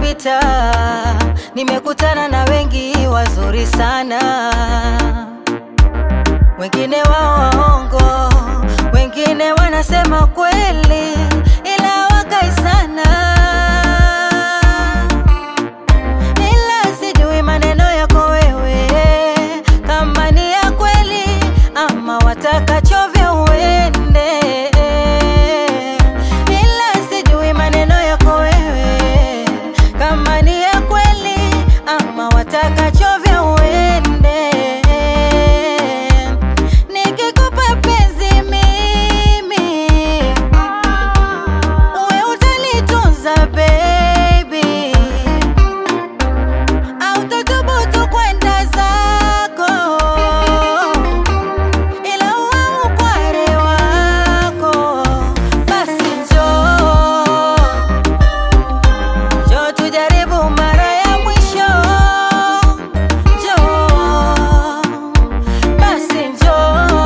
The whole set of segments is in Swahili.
nimepita, nimekutana na wengi wazuri sana, wengine wao waongo, wengine wanasema kweli, ila wakai sana, ila sijui maneno yako wewe kama ni ya kweli ama watakachovya uende, ila sijui maneno yako wewe kama ni ya kweli ama watakachovya uende. Nikikupa penzi mimi, uwe utalitunza baby au tuthubutu kwenda zako, ila uwe ukware wako. Basi njoo, njoo tujaribu mara ya mwisho, njoo, basi njoo,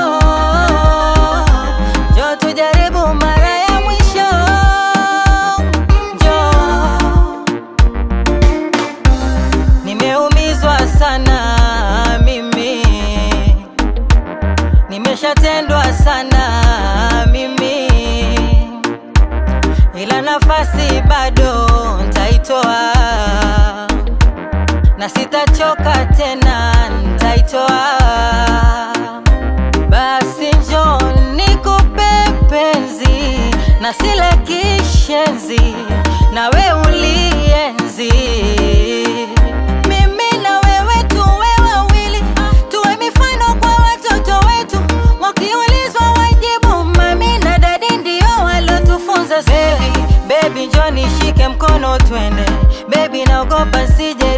njoo tujaribu mara ya mwisho, njoo. Nimeumizwa sana mimi, nimeshatendwa sana mimi, ila nafasi bado ntaitoa, na sitachoka tena, ntaitoa. Basi njoo nikupe penzi na sile kishenzi, nawe ulienzi mimi na wewe tuwe wawili, tuwe mifano kwa watoto wetu, wakiulizwa wajibu mami na dadi ndio walotufunza. Baby, baby njoo nishike mkono twende, baby naogopa sije